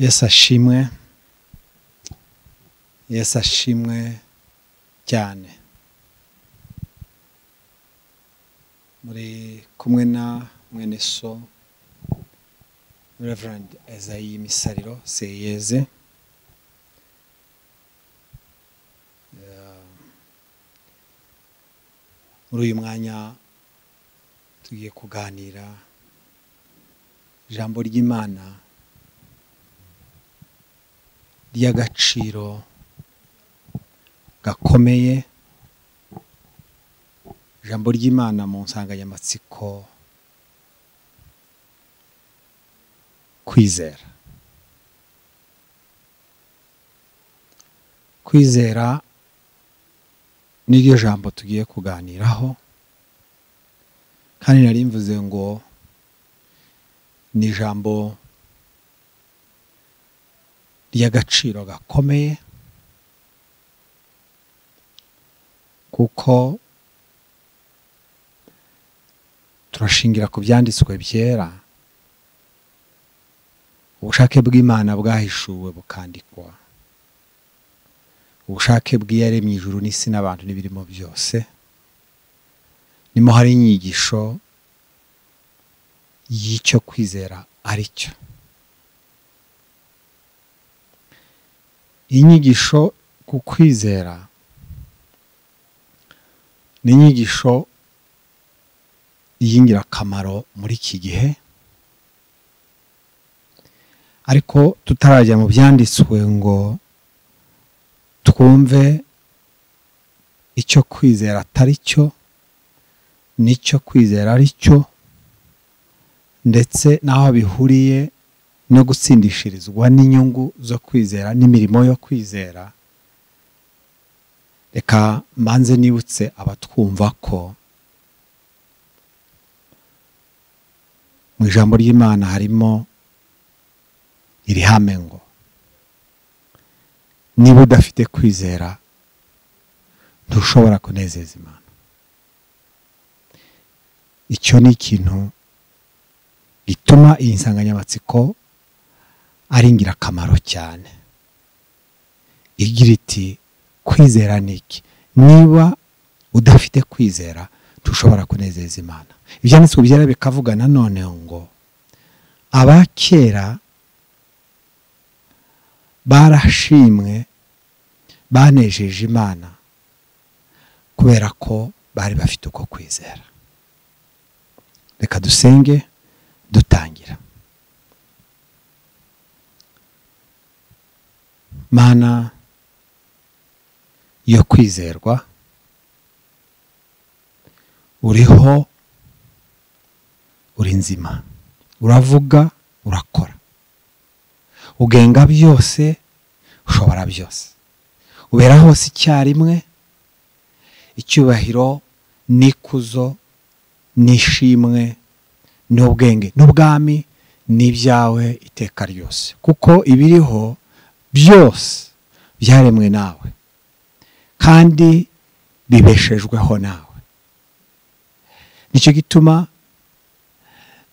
yesu ashimwe yesu ashimwe cyane muri kumwe na mwene so Reverend ezayi misariro seyeze muri uyu mwanya tugiye kuganira ijambo ry'imana ry'agaciro gakomeye ijambo ry'imana mu nsanganyamatsiko kwizera kwizera niryo jambo tugiye kuganiraho kandi narimvuze ngo ni ijambo ry'agaciro gakomeye kuko turashingira ku byanditswe byera ubushake bw'imana bwahishuwe bukandikwa ubushake bw'iyaremye ijuru n'isi n'abantu n'ibirimo byose nimo hari inyigisho y'icyo kwizera ari cyo inyigisho ku kwizera ni inyigisho y'ingirakamaro muri iki gihe ariko tutarajya mu byanditswe ngo twumve icyo kwizera atari cyo n'icyo kwizera ari cyo ndetse n'aho bihuriye no gutsindishirizwa n'inyungu zo kwizera n'imirimo yo kwizera reka mbanze nibutse abatwumva ko mu ijambo ry'imana harimo iri hame ngo niba udafite kwizera ntushobora kunezeza imana icyo ni ikintu gituma iyi nsanganyamatsiko ari ingirakamaro cyane igira iti kwizera ni iki niba udafite kwizera ntushobora kunezeza imana ibyanditswe byera bikavuga nanone ngo abakera barashimwe banejeje imana kubera ko bari bafite uko kwizera reka dusenge dutangira mana yo kwizerwa uriho uri nzima uravuga urakora ugenga byose ushobora byose ubera hose icyarimwe icyubahiro n'ikuzo n'ishimwe n'ubwenge n'ubwami n'ibyawe iteka ryose kuko ibiriho byose byaremwe nawe kandi bibeshejweho nawe nicyo gituma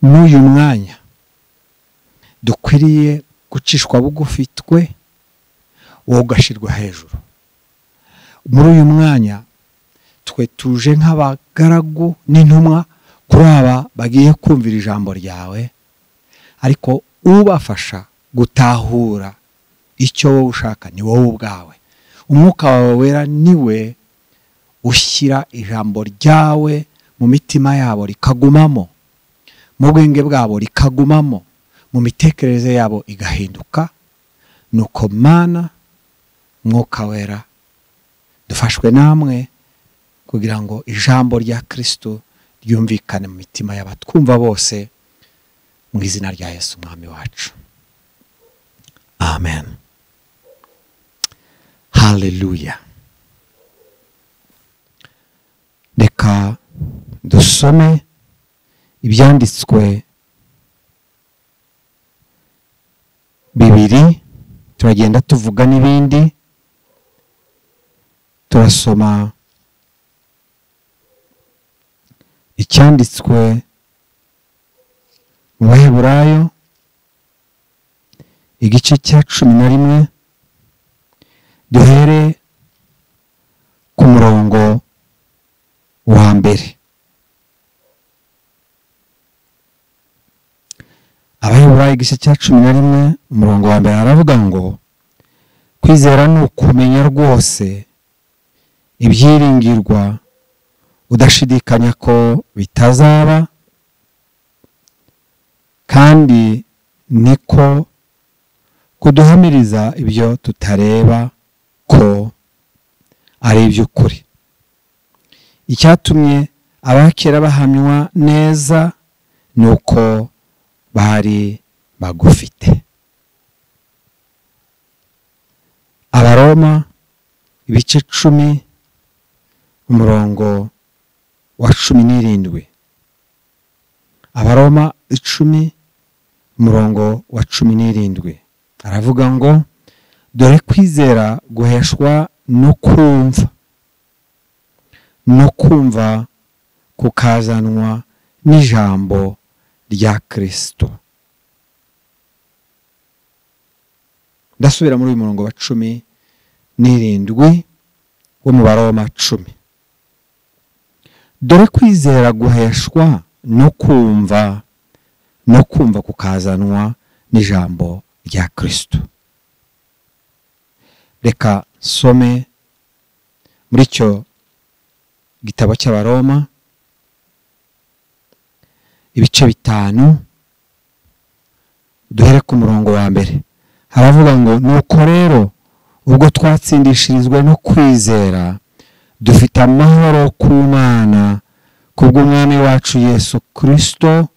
n'uyu mwanya dukwiriye gucishwa bugufi twe wowe ugashyirwa hejuru muri uyu mwanya twe tuje nk'abagaragu n'intumwa kuri aba bagiye kumvira ijambo ryawe ariko ubafasha gutahura icyo wowe ushaka ni wowe ubwawe umwuka wawe wera niwe ushyira ijambo ryawe mu mitima yabo rikagumamo mu bwenge bwabo rikagumamo mu mitekerereze yabo igahinduka nuko mana mwuka wera dufashwe namwe kugira ngo ijambo rya kirisito ryumvikane mu mitima y'abatwumva bose mu izina rya Yesu umwami wacu amen haleluya reka dusome ibyanditswe bibiri turagenda tuvuga n'ibindi turasoma icyanditswe mu baheburayo igice cya cumi na rimwe duhere ku murongo wa mbere abayobora igice cya cumi na rimwe umurongo wa mbere aravuga ngo kwizera ni ukumenya rwose ibyiringirwa udashidikanya ko bitazaba kandi niko kuduhamiriza ibyo tutareba ko ari iby'ukuri icyatumye abakera bahamywa neza ni uko bari bagufite abaroma ibice cumi umurongo wa cumi n'irindwi abaroma icumi umurongo wa cumi n'irindwi aravuga ngo dore kwizera guheshwa no kumva no kumva kukazanwa n'ijambo rya kirisito ndasubira muri uyu murongo wa cumi n'irindwi wo mu baroma cumi dore kwizera guheshwa no kumva no kumva kukazanwa n'ijambo rya kirisito reka some muri icyo gitabo cy'abaroma ibice bitanu duhere ku murongo wa mbere haravuga ngo nuko rero ubwo twatsindishirizwa no kwizera dufite amahoro ku mwana kubw'umwami wacu yesu kirisito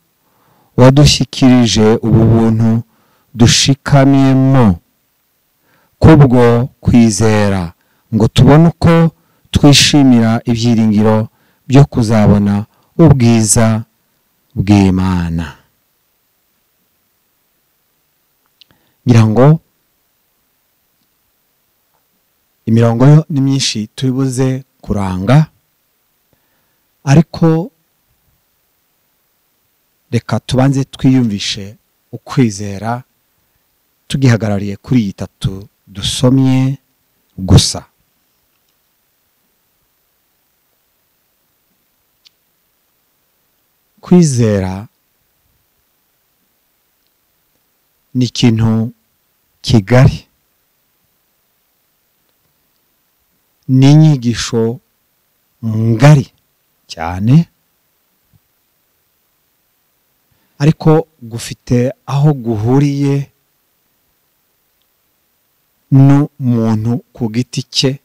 wadushyikirije ubu buntu dushikamyemo kubwo kwizera ngo tubone uko twishimira ibyiringiro byo kuzabona ubwiza bw'imana ngira ngo imirongo yo ni myinshi turibuze kuranga ariko reka tubanze twiyumvishe ukwizera tugihagarariye kuri iyi tatu dusomye gusa kwizera ni ikintu kigari ni inyigisho ngari cyane ariko gufite aho guhuriye n'umuntu ku giti cye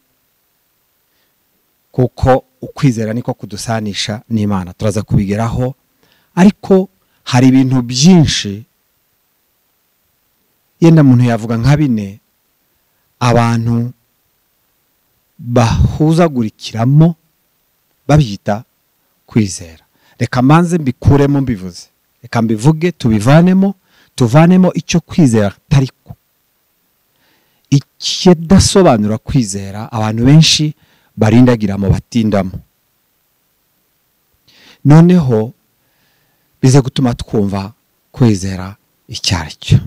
kuko ukwizera niko kudusanisha n'imana turaza kubigeraho ariko hari ibintu byinshi yenda muntu yavuga nka bine abantu bahuzagurikiramo babyita kwizera reka mbanze mbikuremo mbivuze reka mbivuge tubivanemo tuvanemo icyo kwizera atari ko ikidasobanura kwizera abantu benshi barindagiramo batindamo noneho bize gutuma twumva kwizera icyo ari cyo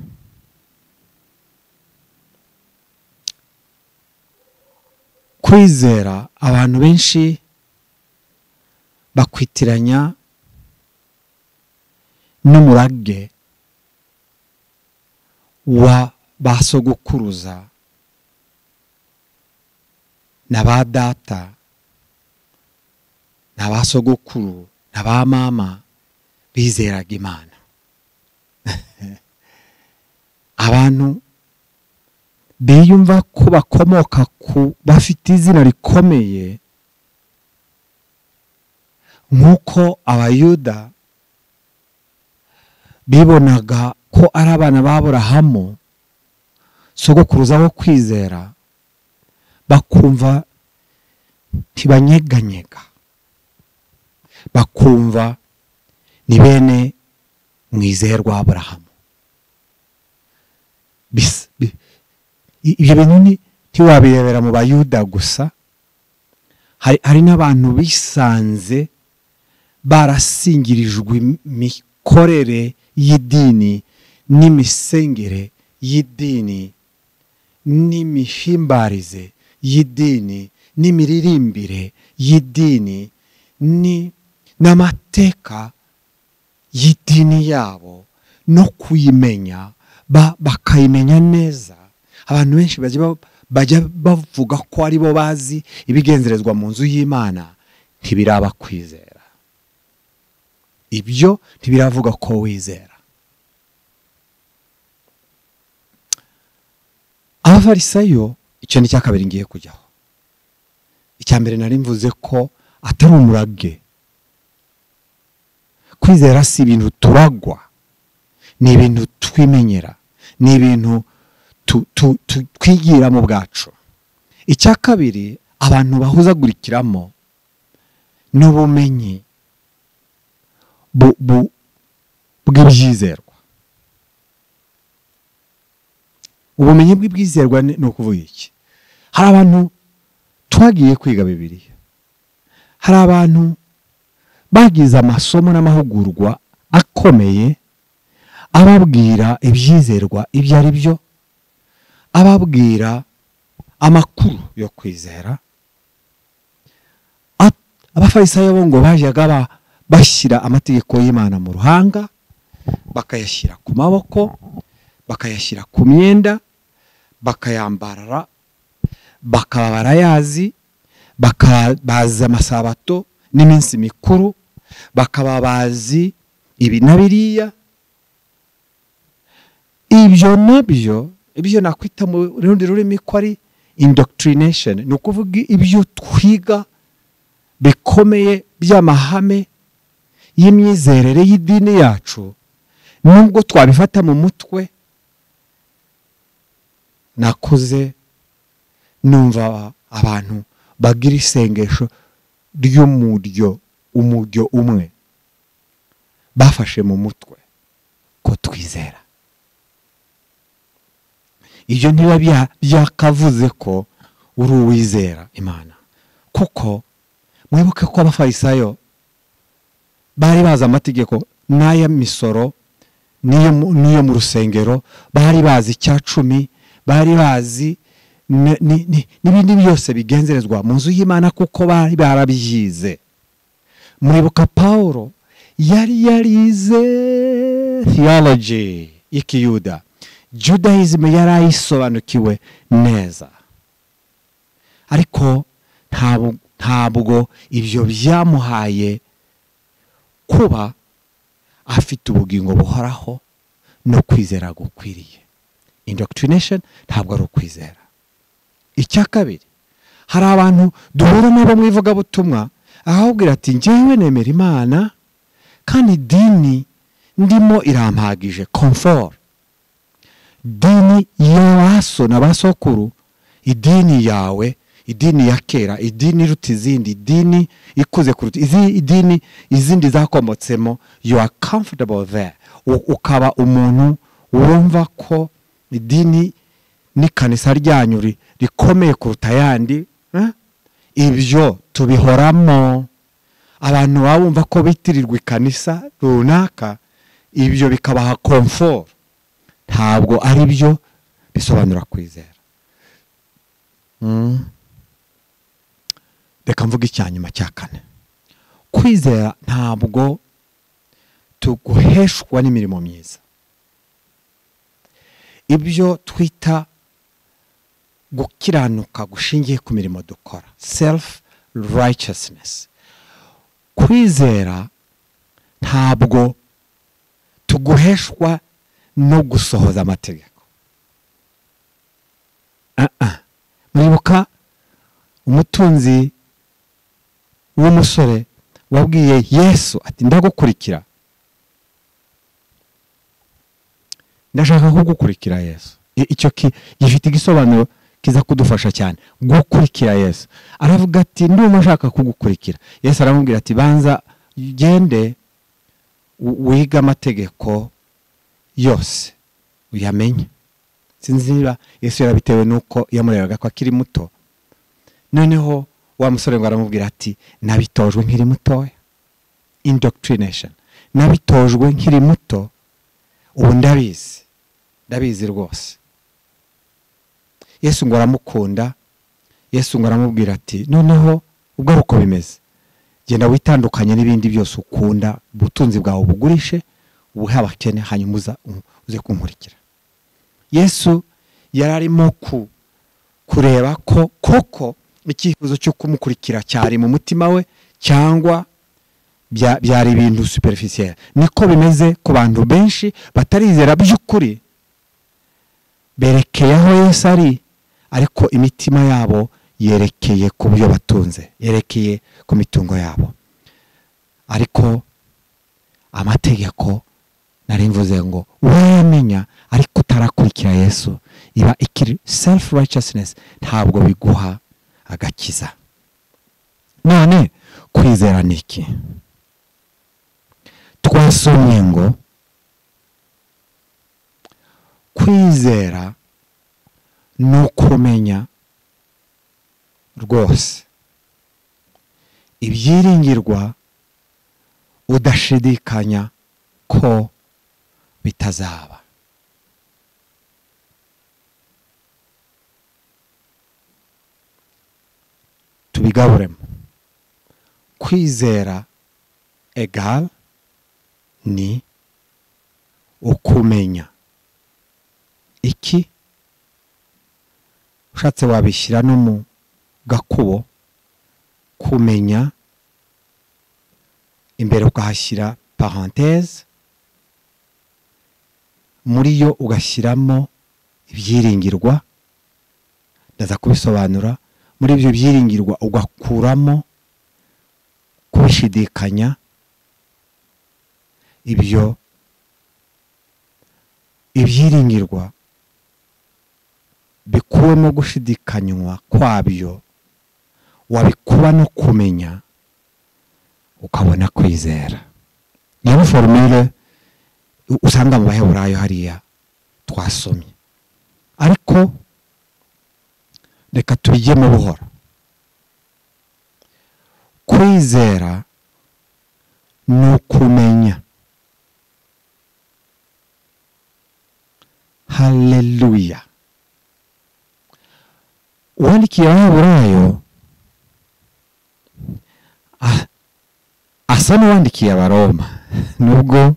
kwizera abantu benshi bakwitiranya n'umurage wa ba sogokuruza na ba data na ba sogokuru na ba mama bizeraga imana abantu biyumva ko bakomoka ku bafite izina rikomeye nk'uko abayuda bibonaga ko ari abana b'aburahamu sogokuruza wo kwizera bakumva ntibanyeganyega bakumva ni bene mwizerwa aburahamu ibyo bintu ntiwabirebera mu bayuda gusa hari n'abantu bisanze barasingirijwe imikorere y'idini n'imisengere y'idini n'imihimbarize y'idini n'imiririmbire y'idini ni n'amateka y'idini yabo no kuyimenya ba- bakayimenya neza abantu benshi bajya ba- bajya bavuga ko ari bo bazi ibigenzerezwa mu nzu y'imana ntibirabakwizera ibyo ntibiravuga ko wizera abafarisayo icyo ni icya kabiri ngiye kujyaho icya mbere nari mvuze ko atari umurage kwizera si ibintu turagwa ni ibintu twimenyera ni ibintu tu- tu- tu- twigira mu bwacu icya kabiri abantu bahuzagurikiramo n'ubumenyi bu- bu- bw'ibyizerwa ubumenyi bw'ibyizerwa ni ni ukuvuga iki hari abantu twagiye kwiga bibiliya hari abantu bagize amasomo n'amahugurwa akomeye ababwira ibyizerwa ibyo ari byo ababwira amakuru yo kwizera Ab- abafarisayo bo ngo bajyaga ba- bashyira amategeko y'imana mu ruhanga bakayashyira ku maboko bakayashyira ku myenda bakayambarara bakaba barayazi baka- bazi amasabato n'iminsi mikuru bakaba bazi ibi na biriya ibyo nabyo ibyo nakwita mu rundi rurimi ko ari indoctrination ni ukuvuga ibyo twiga bikomeye by'amahame y'imyizerere y'idini yacu nubwo twabifata mu mutwe nakoze numva abantu bagira isengesho ry'umuryo umuryo umwe bafashe mu mutwe ko twizera ibyo ntiba bya- byakavuze ko uri uwizera imana kuko mwibuke ko abafarisayo bari bazi amategeko n'ay'imisoro n'iyo mu- n'iyo mu rusengero bari bazi icya cumi bari bazi n- ni- ni- n'ibindi byose bigenzerezwa mu nzu y'imana kuko bari barabyize mwibuka paul yari yarize theology y'ikiyuda judaism yari ayisobanukiwe neza ariko ntabwo ntabwo ibyo byamuhaye kuba afite ubugingo buhoraho no kwizera gukwiriye indoctrination ntabwo ari ukwizera icya kabiri hari abantu duhura nabo mu ivugabutumwa ahabwira ati njyewe nemera imana kandi idini ndimo irampagije komforo idini y'abaso n'abasokuru idini yawe idini ya kera idini iruta izindi idini ikuze kuruta izi- idini izindi zakomotsemo you are comfortable there U- ukaba umuntu wumva ko idini n'ikanisa ryanyu ri- rikomeye kuruta ayandi eh? ibyo tubihoramo abantu baba bumva ko bitirirwa ikanisa runaka ibyo bikabaha komforo ntabwo ari byo bisobanura kwizera Mm. reka mvuga icya nyuma cya kane kwizera ntabwo tuguheshwa n'imirimo myiza ibyo twita gukiranuka gushingiye ku mirimo dukora self righteousness kwizera ntabwo tuguheshwa no gusohoza amategeko Ah-ah. muribuka umutunzi w'umusore wabwiye yesu ati ndagukurikira ndashaka kugukurikira yesu I- icyo ki- gifite igisobanuro kiza kudufasha cyane gukurikira yesu aravuga ati ndumva ashaka kugukurikira yesu aramubwira ati banza ugende u- wige amategeko yose uyamenye sinzi niba yesu yarabitewe n'uko yamurebaga ko akiri muto noneho wa musore ngo aramubwira ati nabitojwe nkiri mutoya indoctrination nabitojwe nkiri muto ubu ndabizi ndabizi rwose yesu ngo aramukunda yesu ngo aramubwira ati noneho ubwo ari uko bimeze genda witandukanye n'ibindi byose ukunda ubutunzi bwawe bugurishe ubuhe abakene hanyuma uze kunkurikira yesu yari arimo kureba ko koko icyifuzo cyo kumukurikira cyari mu mutima we cyangwa byari ibintu superficiel niko bimeze ku bantu benshi batarizera by'ukuri berekeye aho Yesu ari ariko imitima yabo yerekeye ku byo batunze yerekeye ku mitungo yabo ariko amategeko nari mvuze ngo urayamenya ariko utarakurikira yesu iba ikiri sefu righteousness ntabwo biguha agakiza none kwizera ni iki twasomye ngo kwizera ni ukumenya rwose ibyiringirwa udashidikanya ko bitazaba tubigaburemo kwizera egal ni ukumenya iki ushatse wabishyira no mu gakubo kumenya imbere ukahashyira paranteze muri yo ugashyiramo ibyiringirwa ndaza kubisobanura muri ibyo byiringirwa ugakuramo kubishidikanya ibyo ibyiringirwa bikuwemo gushidikanywa kwabyo wabikuba no kumenya ukabona kwizera niyo forumire usanga mu baheburayo hariya twasomye ariko reka tubigemo buhoro kwizera ni ukumenya haleluya uwandikiye abaheburayo asa n'uwandikiye abaroma nubwo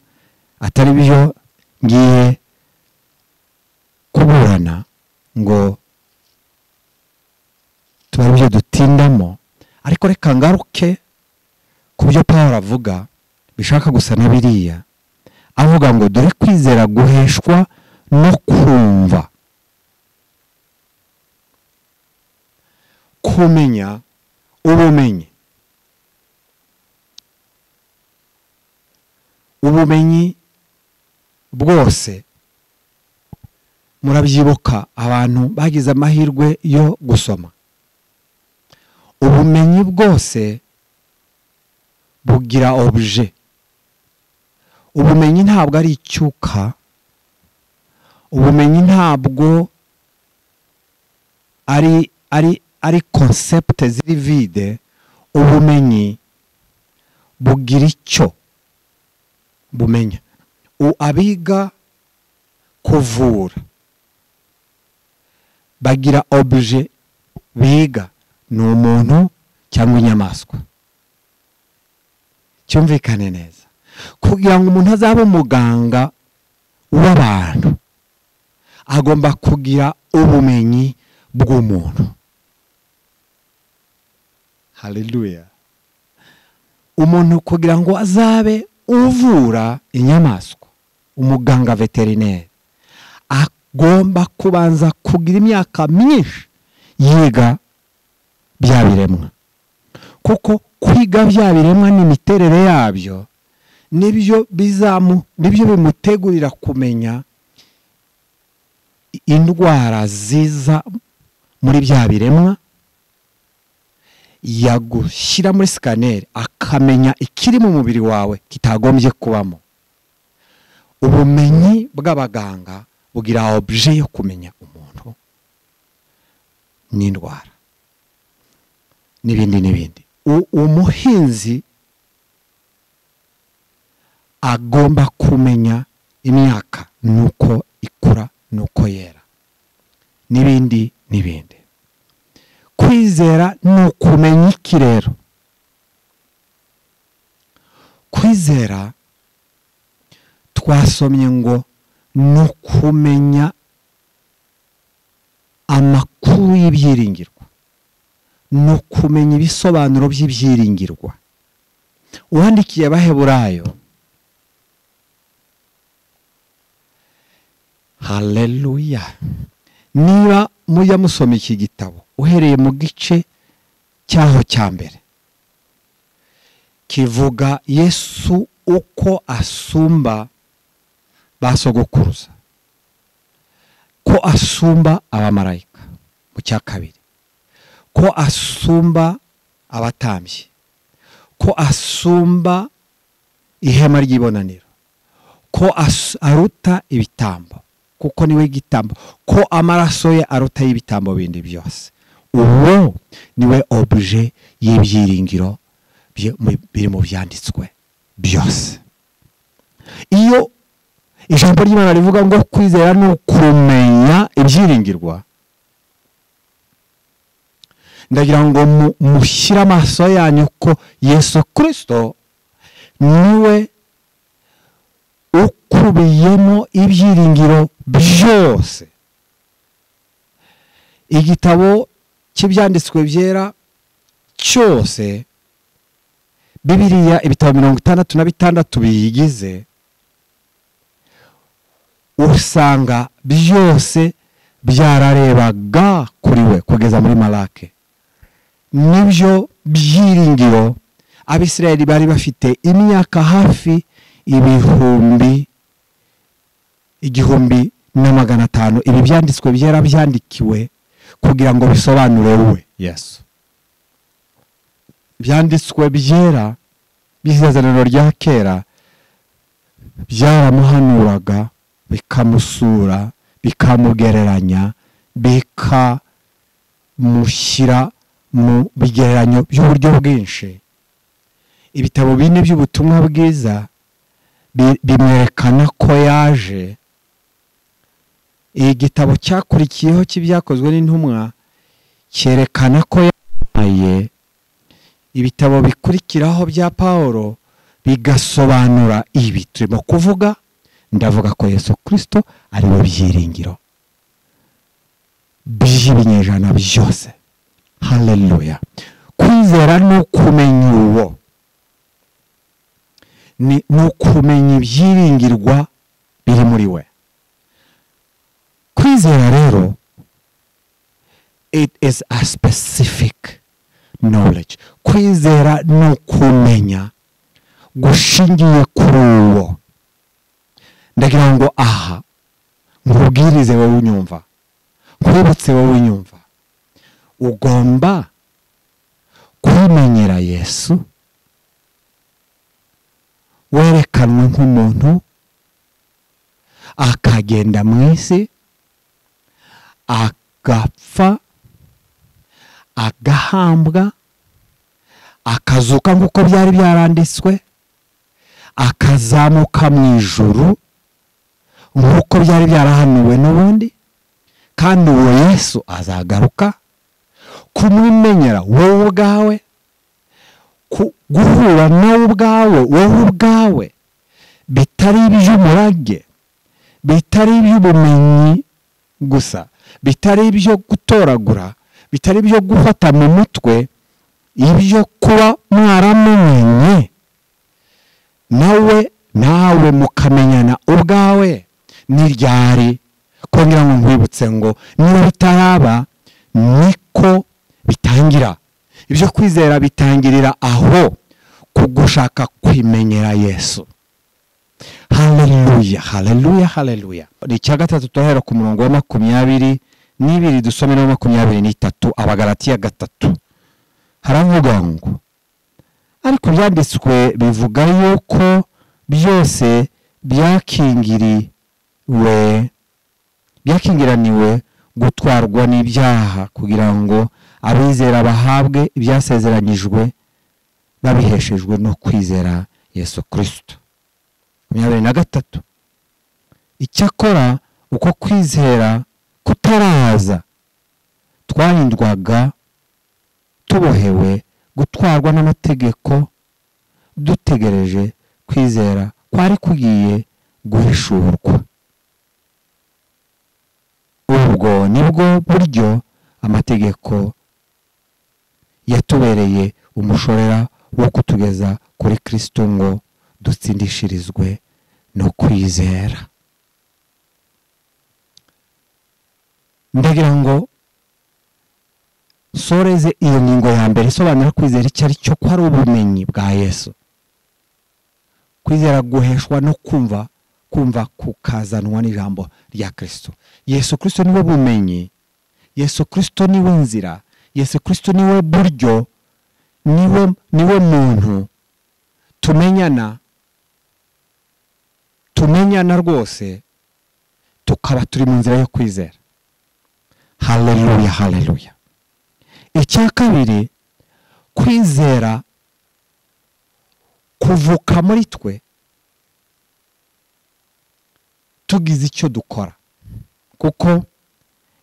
atari byo ngiye kuburana ngo tuba byo dutindamo ariko reka ngaruke ku byo paul avuga bishaka gusa na biriya avuga ngo dore kwizera guheshwa no kumva kumenya ubumenyi ubumenyi bwose murabyibuka abantu bagize amahirwe yo gusoma ubumenyi bwose bugira obuje ubumenyi ntabwo ari icyuka ubumenyi ntabwo ari ari ari konsepte ziri vide ubumenyi bugira icyo bumenya abiga kuvura bagira obuje biga ni umuntu cyangwa inyamaswa cyumvikane neza kugira ngo umuntu azabe umuganga w'abantu agomba kugira ubumenyi bw'umuntu haleluya umuntu kugira ngo azabe uvura inyamaswa umuganga veterineri agomba kubanza kugira imyaka myinshi yiga bya biremwa kuko kwiga bya biremwa n'imiterere yabyo nibyo bizamu nibyo bimutegurira kumenya indwara ziza muri bya biremwa yagushyira muri sikaneri akamenya ikiri mu mubiri wawe kitagombye kubamo ubumenyi bw'abaganga bugira obje yo kumenya umuntu n'indwara n'ibindi n'ibindi umuhinzi agomba kumenya imyaka nuko ikura ni uko yera n'ibindi n'ibindi kwizera ni ukumenya iki rero kwizera twasomye ngo ni ukumenya amakuru y'ibyiringirwa ni ukumenya ibisobanuro by'ibyiringirwa uwandikiye abaheburayo haleluya niba mujya musoma iki gitabo uhereye mu gice cyaho cya mbere kivuga yesu uko asumba basogokuruza ko asumba abamarayika mu cya kabiri ko asumba abatambyi ko asumba ihema ry'ibonaniro ko aruta ibitambo kuko niwe gitambo ko amaraso ye aruta y'ibitambo bindi byose uwo niwe obuje y'ibyiringiro biri mu byanditswe byose iyo ijambo ry'imana rivuga ngo kwizera ni ukumenya ibyiringirwa ndagira ngo mushyire amaso yanyu ko yesu kirisito niwe ukubiyemo ibyiringiro byose igitabo cy'ibyanditswe byera cyose bibiriya ibitabo mirongo itandatu na bitandatu biyigize usanga byose byararebaga kuri we kugeza muri marake nibyo byiringiro abisirayeli bari bafite imyaka hafi ibihumbi igihumbi na magana atanu ibi byanditswe byera byandikiwe kugira ngo bisobanure we yesu byanditswe byera by'isezerano rya kera byaramuhanuraga bikamusura bikamugereranya bikamushyira mu bigereranyo by'uburyo bwinshi ibitabo bine by'ubutumwa bwiza bimwerekana ko yaje igitabo cyakurikiyeho cy'ibyakozwe n'intumwa cyerekana ko yabaye ibitabo bikurikiraho bya paul bigasobanura ibi turimo kuvuga ndavuga ko yesu kirisito ari we byiringiro by'ibinyejana byose haleluya kwizera ni ukumenya uwo ni ukumenya ibyiringirwa biri muri we kwizera rero it is a specific knowledge kwizera ni ukumenya gushingiye kuri uwo ndagira ngo aha nkubwirize wowe unyumva nkwibutse wowe unyumva ugomba kwimenyera yesu werekanwe nk'umuntu akagenda mu isi agapfa agahambwa akazuka nk'uko byari byaranditswe akazamuka mu ijuru nk'uko byari byarahanuwe n'ubundi kandi uwo yesu azagaruka kumwimenyera wowe ubwawe guhura nawe ubwawe wowe ubwawe bitari iby'umurage bitari iby'ubumenyi gusa bitari ibyo gutoragura bitari ibyo gufata mu mutwe ibyo kuba mwaramumenye nawe nawe mukamenyana ubwawe ni ryari kongera ngo nkwibutse ngo niba bitaraba niko bitangira ibyo kwizera bitangirira aho ku gushaka kwimenyera yesu haleluya haleluya haleluya ni icya gatatu turahera ku murongo wa makumyabiri n'ibiri dusome na makumyabiri n'itatu abagaratiya gatatu haravuga ngo ariko byanditswe bivuga yuko byose byakingiriwe byakingiraniwe gutwarwa n'ibyaha kugira ngo abizera bahabwe ibyasezeranyijwe babiheshejwe no kwizera yesu kirisito makumyabiri na gatatu icyakora uko kwizera kutaraza twarindwaga tubohewe gutwarwa n'amategeko dutegereje kwizera kwari kugiye guhishurwa ubwo nibwo buryo amategeko yatubereye umushorera wo kutugeza kuri kirisito ngo dutsindishirizwe no kwizera ndagira ngo soreze iyo ngingo ya mbere isobanura kwizera icyo ari cyo ko ari ubumenyi bwa yesu kwizera guheshwa no kumva kumva kukazanwa n'ijambo rya kirisito yesu kirisito niwe bumenyi yesu kirisito niwe nzira yesu kirisito niwe buryo niwe niwe muntu tumenyana tumenyana rwose tukaba turi mu nzira yo kwizera haleluya haleluya icya kabiri kwizera kuvuka muri twe tugize icyo dukora kuko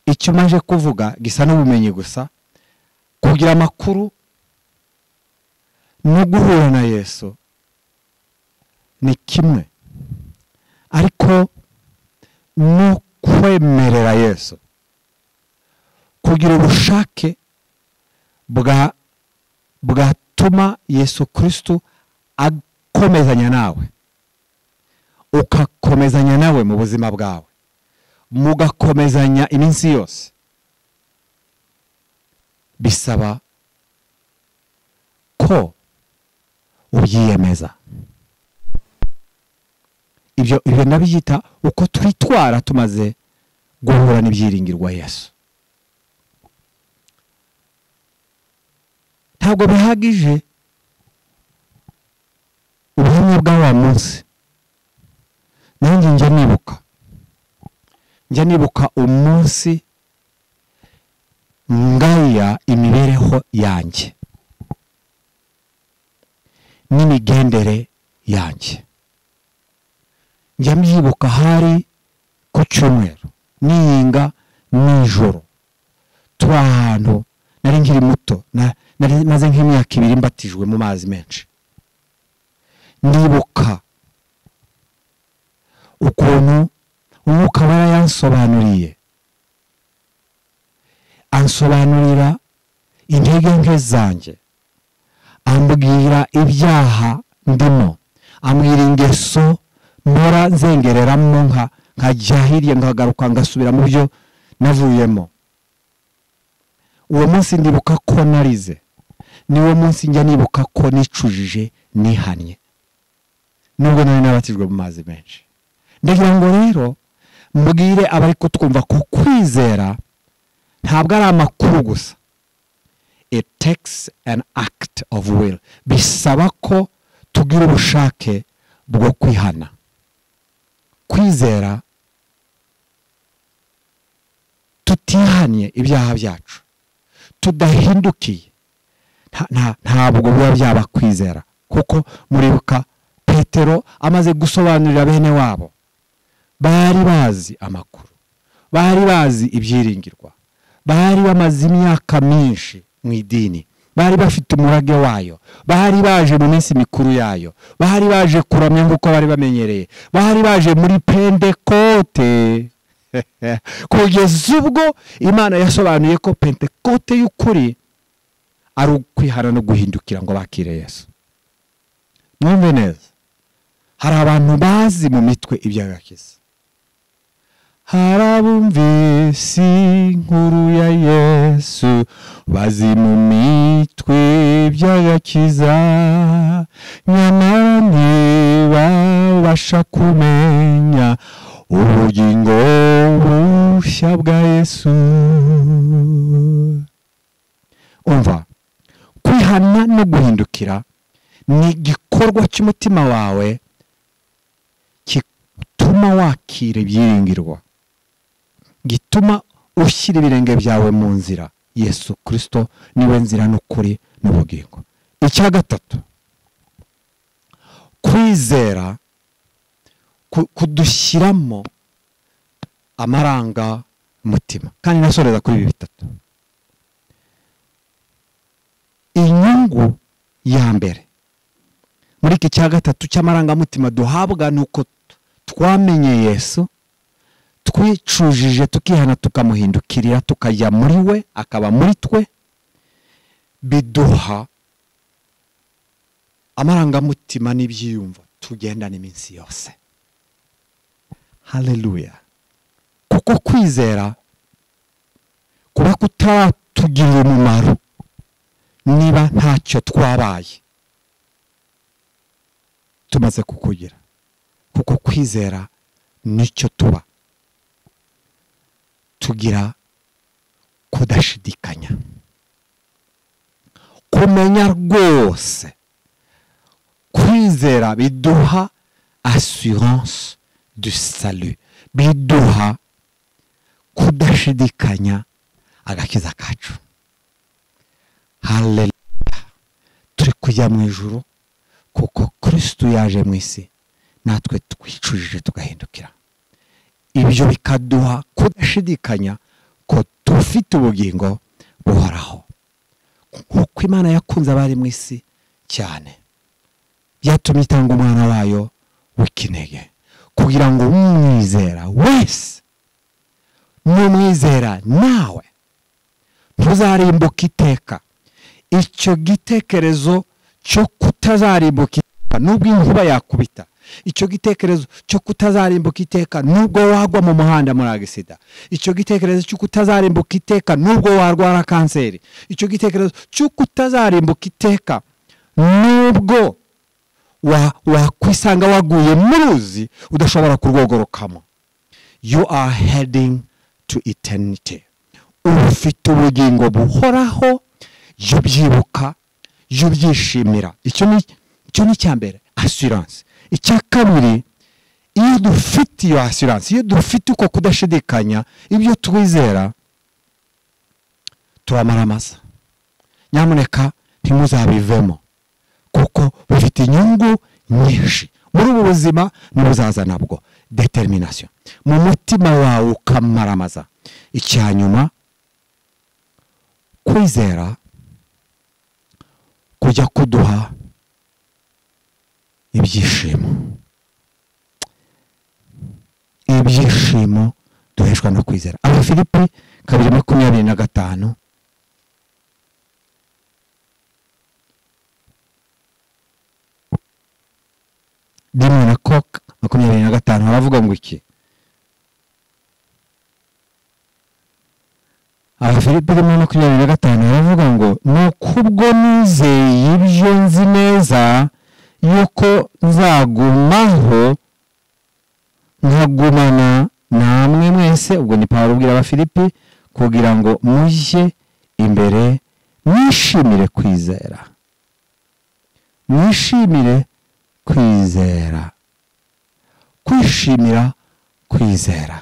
icyo maje kuvuga gisa n'ubumenyi gusa kugira amakuru no guhura na yesu ni kimwe ariko no kwemerera yesu kugira ubushake bwa bwatuma yesu kirisito akomezanya nawe ukakomezanya nawe mu buzima bwawe mugakomezanya iminsi yose bisaba ko ubyiyemeza ibyo ibyo nabyita uko twitwara tumaze guhura n'ibyiringirwa yesu ntabwo bihagije ubuhamya bwa wa munsi nanjye njya nibuka njya nibuka umunsi ngaya imibereho yanjye n'imigendere yanjye njya mbyibuka hari ku cyumweru niyinga nijoro turi ahantu nari nkiri muto nari maze nk'imyaka ibiri mbatijwe mu mazi menshi ndibuka ukuntu umwuka wera yansobanuriye ansobanurira intege nke zanjye ambwira ibyaha ndimo ambwira ingeso mpora nzengereramo nkajya hirya nkagaruka ngasubira mu byo navuyemo uwo munsi ndibuka ko narize niwo munsi njya nibuka ko nicujije nihannye nubwo nari nabatijwe mu mazi menshi ndagira ngo rero mbwire abari kutwumva ko kwizera ntabwo ari amakuru gusa it takes an act of will bisaba ko tugira ubushake bwo kwihana kwizera tutihanye ibyaha byacu tudahindukiye ntabwo biba byaba kwizera kuko muribuka petero amaze gusobanurira bene wabo bari bazi amakuru bari bazi ibyiringirwa bari bamaze imyaka myinshi mu idini bari bafite umurage wayo bari baje mu minsi mikuru yayo bari baje kuramya nk'uko bari bamenyereye bari baje muri pentekote kugeza ubwo imana yasobanuye ko pentekote y'ukuri ari ukwihana no guhindukira ngo bakire yesu mwumve neza hari abantu bazi mu mitwe iby'agakiza harabumvise inkuru ya yesu bazi mu mitwe by'agakiza nyamara ntibabasha kumenya ubugingo bushya bwa yesu umva kwihana no guhindukira ni igikorwa cy'umutima wawe gituma wakira ibyiringirwa gituma ushyira ibirenge byawe mu nzira yesu kirisito niwe nzira n'ukuri n'ubugingo icya gatatu kwizera kudushyiramo amaranga mutima kandi nasoreza kuri ibi bitatu inyungu ya mbere muri iki cya gatatu cy'amarangamutima duhabwa ni uko twamenye yesu twicujije tukihana tukamuhindukirira tukajya muri we akaba muri twe biduha amarangamutima n'ibyiyumvo tugendana iminsi yose haleluya kuko kwizera kuba kutaratugirira umumaro niba ntacyo twabaye tumaze kukugira kuko kwizera nicyo tuba tugira kudashidikanya kumenya rwose kwizera biduha assurance du salut biduha kudashidikanya agakiza kacu haleluya turi kujya mu ijoro kuko kirisitu yaje mu isi natwe twicujije tugahindukira ibyo bikaduha kudashidikanya ko dufite ubugingo buhoraho nk'uko imana yakunze abari mu isi cyane byatumye itanga umwana wayo w'ikinege kugira ngo umwizera wese n'umwizera nawe ntuzarimbuke iteka icyo gitekerezo cyo kutazarimbuka iteka nubwo inkuba yakubita icyo gitekerezo cyo kutazarimbuka iteka nubwo wagwa mu muhanda muri agisida icyo gitekerezo cyo kutazarimbuka iteka nubwo warwara kanseri icyo gitekerezo cyo kutazarimbuka iteka nubwo wakwisanga waguye mu ruzi udashobora kurwogorokamo you are heading to eternity ufite ubugingo buhoraho jya ubyibuka jya ubyishimira icyo ni icya mbere asiranse icya kabiri iyo dufite iyo asiranse iyo dufite uko kudashidikanya ibyo twizera turamaramaza nyamuneka ntimuzabivemo kuko bifite inyungu nyinshi muri ubu buzima ntibuzaza nabwo determination mu mutima wawe ukamaramaza icya nyuma kwizera kujya kuduha ibyishimo ibyishimo duheshwa no kwizera abafilipi kabiri makumyabiri na gatanu rimwe na koka makumyabiri na gatanu haravuga ngo iki abafilipi rimwe makumyabiri na gatanu haravuga ngo ni ukubwo nizeye ibyo nzi neza yuko nzagumaho nkagumana namwe mwese ubwo ni pawulo ubwira abafilipi kugira ngo mujye imbere mwishimire kwizera mwishimire kwizera kwishimira kwizera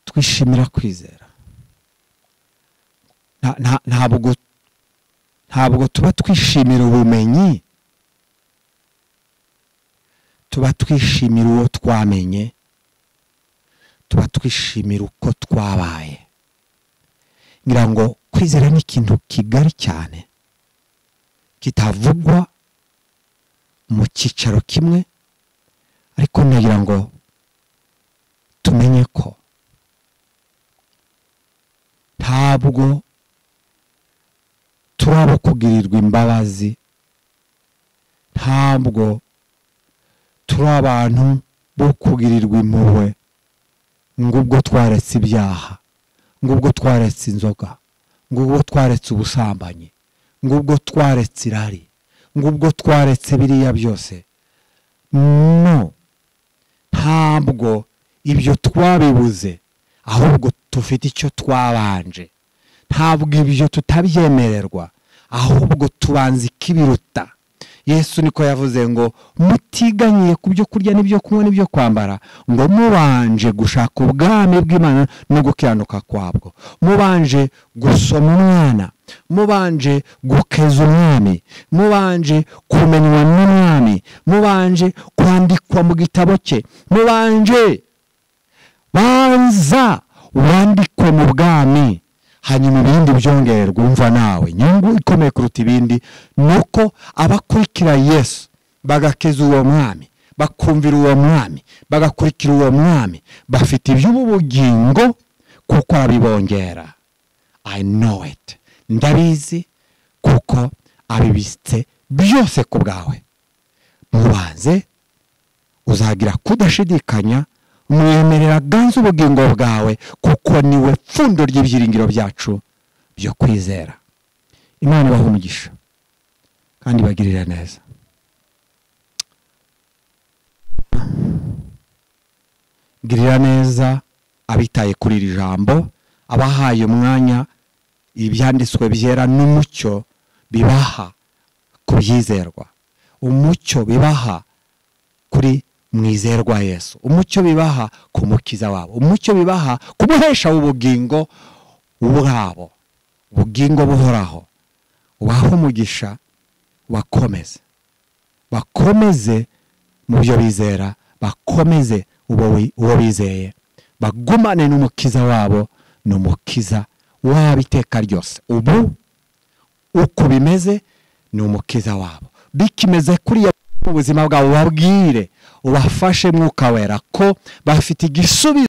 twishimira kwizera ntabwo ntabwo tuba twishimira ubumenyi tuba twishimira uwo twamenye tuba twishimira uko twabaye ngira ngo kwizera ni ikintu kigari cyane kitavugwa mu cyicaro kimwe ariko nagira ngo tumenye ko ntabwo turaba kugirirwa imbabazi ntabwo turi abantu bo kugirirwa impuhwe ngubwo twaretse ibyaha ngubwo twaretse inzoga ngubwo twaretse ubusambanyi ngubwo twaretse irari ngubwo twaretse biriya byose no ntabwo ibyo twabibuze ahubwo dufite icyo twabanje ntabwo ibyo tutabyemererwa ahubwo tubanza ikibiruta yesu niko yavuze ngo mutiganyiye ku byo kurya n'ibyo kunywa n'ibyo kwambara ngo mubanje gushaka ubwami bw'imana no gukiranuka kwabwo mubanje gusoma umwana mubanje gukeza umwami mubanje kumenywa n'umwami mubanje kwandikwa mu gitabo cye mubanje banza wandikwe mu bwami hanyuma ibindi byongererwa umva nawe inyungu ikomeye kuruta ibindi ni uko abakurikira yesu bagakiza uwo mwami bakumvira uwo mwami bagakurikira uwo mwami bafite iby'ubugingo kuko arabibongera i know it ndabizi kuko abibitse byose ku bwawe mubanze uzagira kudashidikanya mwemerera ganze ubugingo bwawe kuko niwe pfundo ry'ibyiringiro byacu byo kwizera imana ibaha umugisha kandi ibagirira neza girira neza abitaye kuri iri jambo abahaye umwanya ibyanditswe byera n'umucyo bibaha ku byizerwa umucyo bibaha kuri mwizerwa yesu umucyo bibaha ku mukiza wabo umucyo bibaha ku muhesha w'ubugingo bwabo ubugingo buhoraho waha umugisha bakomeze bakomeze mu byo bizera bakomeze uwo bizeye bagumane n'umukiza wabo ni umukiza wabo iteka ryose ubu uko bimeze ni umukiza wabo bikimeze kuriya ubuzima bwabo babwire ubafashe mwuka wera ko bafite igisubizo